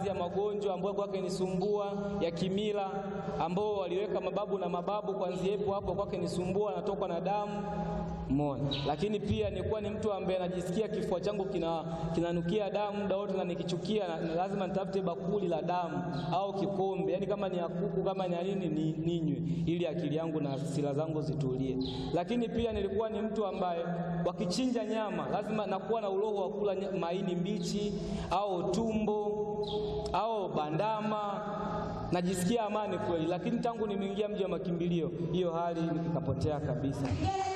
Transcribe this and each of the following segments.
baadhi ya magonjwa ambayo kwake nisumbua ya kimila, ambao waliweka mababu na mababu, kwanzia hapo hapo kwake nisumbua, anatokwa na damu Mona. Lakini pia nilikuwa ni mtu ambaye najisikia kifua changu kina kinanukia damu muda wote, na nikichukia na, na lazima nitafute bakuli la damu au kikombe, yaani kama ni ya kuku kama ni ya nini ni, ninywe ili akili yangu na hasira zangu zitulie. Lakini pia nilikuwa ni mtu ambaye wakichinja nyama lazima nakuwa na uroho wa kula maini mbichi au tumbo au bandama, najisikia amani kweli. Lakini tangu nimeingia mji wa makimbilio, hiyo hali ikapotea kabisa.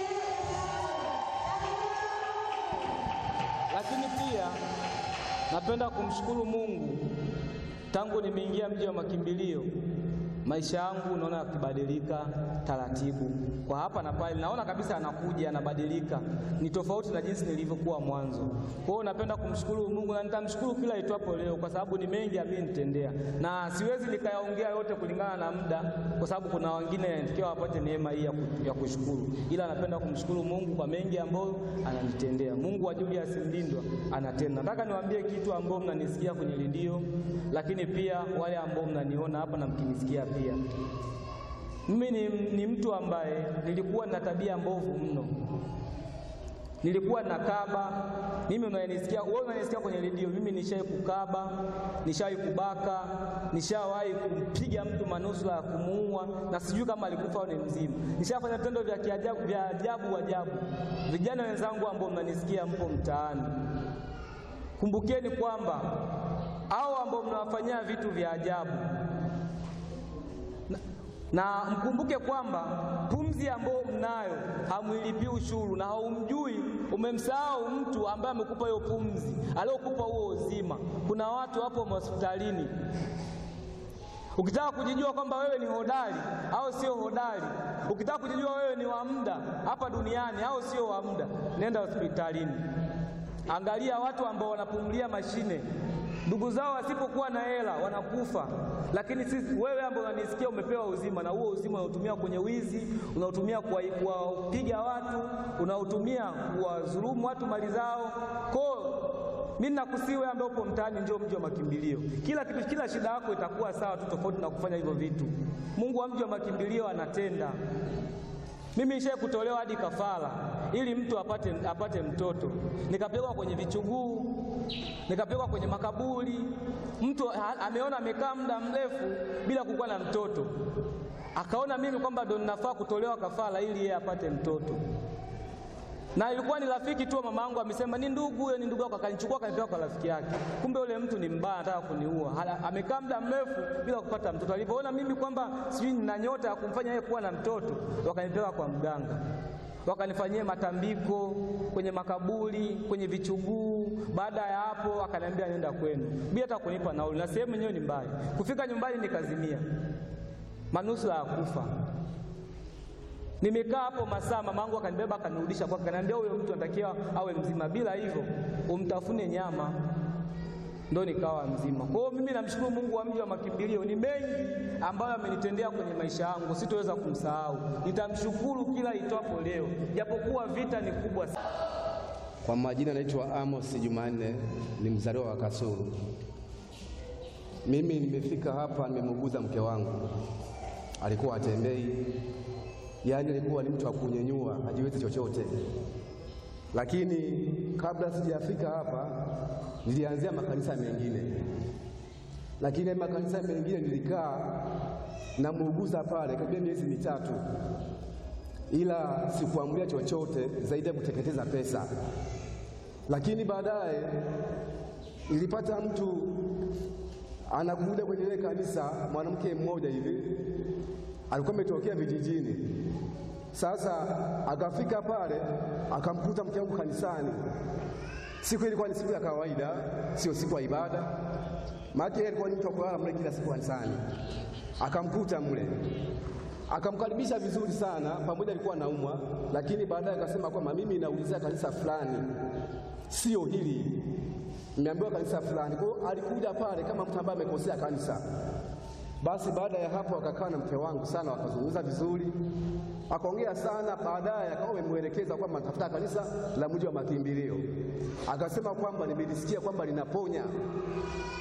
Lakini pia napenda kumshukuru Mungu, tangu nimeingia mji wa makimbilio maisha yangu naona yakibadilika taratibu, kwa hapa na pale, naona kabisa anakuja anabadilika, ni tofauti na jinsi nilivyokuwa mwanzo. Kwa hiyo napenda kumshukuru Mungu na nitamshukuru kila itwapo leo, kwa sababu ni mengi amenitendea, na siwezi nikayaongea yote kulingana na muda, kwa sababu kuna wengine natakiwa wapate neema hii ya kushukuru, ila napenda kumshukuru Mungu kwa mengi ambayo ananitendea. Mungu wa Julius Mlindwa anatenda. Nataka niwaambie kitu ambao mnanisikia kwenye redio, lakini pia wale ambao mnaniona hapa na mkinisikia pia mimi ni, ni mtu ambaye nilikuwa na tabia mbovu mno, nilikuwa nakaba. Mimi unanisikia wewe, unanisikia kwenye redio, mimi nishawahi kukaba, nishawahi kubaka, nishawahi kumpiga mtu manusura ya kumuua, na sijui kama alikufa au ni mzima. Nishafanya vitendo vya kiajabu vya ajabu ajabu. Vijana wenzangu ambao mnanisikia, mpo mtaani, kumbukeni kwamba hao ambao mnawafanyia vitu vya ajabu na, na mkumbuke kwamba pumzi ambayo mnayo hamwilipii ushuru, na haumjui, umemsahau mtu ambaye amekupa hiyo pumzi, aliyokupa huo uzima. Kuna watu hapo hospitalini, ukitaka kujijua kwamba wewe ni hodari au sio hodari, ukitaka kujijua wewe ni wa muda hapa duniani au sio wa muda, nenda hospitalini, angalia watu ambao wanapumulia mashine ndugu zao wasipokuwa na hela wanakufa, lakini sisi, wewe ambao unanisikia, umepewa uzima, na huo uzima unautumia kwenye wizi, unautumia kuwapiga watu, unautumia kuwadhulumu watu mali zao. Kwa mimi nakusii wewe ambaye upo mtaani, njoo mji wa makimbilio. Kila kitu, kila shida yako itakuwa sawa tu, tofauti na kufanya hivyo vitu. Mungu wa mji wa makimbilio anatenda. Mimi nishaye kutolewa hadi kafara ili mtu apate, apate mtoto, nikapelekwa kwenye vichuguu, nikapelekwa kwenye makaburi. Mtu ameona amekaa muda mrefu bila kukuwa na mtoto, akaona mimi kwamba ndo ninafaa kutolewa kafara ili yeye apate mtoto, na ilikuwa ni rafiki tu mama yangu, amesema ni ndugu huyo, ni ndugu yako, akanichukua akanipeleka kwa rafiki yake. Kumbe yule mtu ni mbaya, anataka kuniua. Amekaa muda mrefu bila kupata mtoto. Alipoona mimi kwamba sijui nina nyota ya kumfanya yeye kuwa na mtoto, wakanipeleka kwa mganga, wakanifanyia matambiko kwenye makaburi, kwenye vichuguu. Baada ya hapo, akaniambia nenda kwenu bila hata kunipa nauli, na sehemu yenyewe ni mbali. Kufika nyumbani nikazimia, manusura ya kufa. Nimekaa hapo masaa, mamangu akanibeba akanirudisha kwake, akaniambia huyo mtu anatakiwa awe mzima, bila hivyo umtafune nyama. Ndo nikawa mzima. Kwa hiyo mimi namshukuru Mungu wa mji wa makimbilio, ni mengi ambayo amenitendea kwenye maisha yangu, sitoweza kumsahau. Nitamshukuru kila itwapo leo, japokuwa vita ni kubwa sana. Kwa majina naitwa Amos Jumanne, ni mzaliwa wa Kasulu. Mimi nimefika hapa, nimemuguza mke wangu, alikuwa atembei yaani alikuwa ni mtu wa kunyenyua, hajiwezi chochote. Lakini kabla sijafika hapa, nilianzia makanisa mengine, lakini makanisa mengine nilikaa na muuguza pale karibia miezi mitatu, ila sikuamulia chochote zaidi ya kuteketeza pesa. Lakini baadaye nilipata mtu anakuja kwenye ile kanisa, mwanamke mmoja hivi alikuwa ametokea vijijini. Sasa akafika pale akamkuta mke wangu kanisani. Siku ilikuwa ni siku ya kawaida, sio siku ya ibada, maana yeye alikuwa ni mtu wa kulala mle kila siku kanisani. Akamkuta mle, akamkaribisha vizuri sana, pamoja alikuwa anaumwa, lakini baadaye akasema kwamba mimi naulizia kanisa fulani, sio hili, nimeambiwa kanisa fulani. Kwa hiyo alikuja pale kama mtu ambaye amekosea kanisa. Basi baada ya hapo akakaa na mke wangu sana, wakazungumza vizuri, akaongea sana. Baadaye akawa amemwelekeza kwamba natafuta kanisa la mji wa makimbilio, akasema kwamba nimelisikia kwamba linaponya.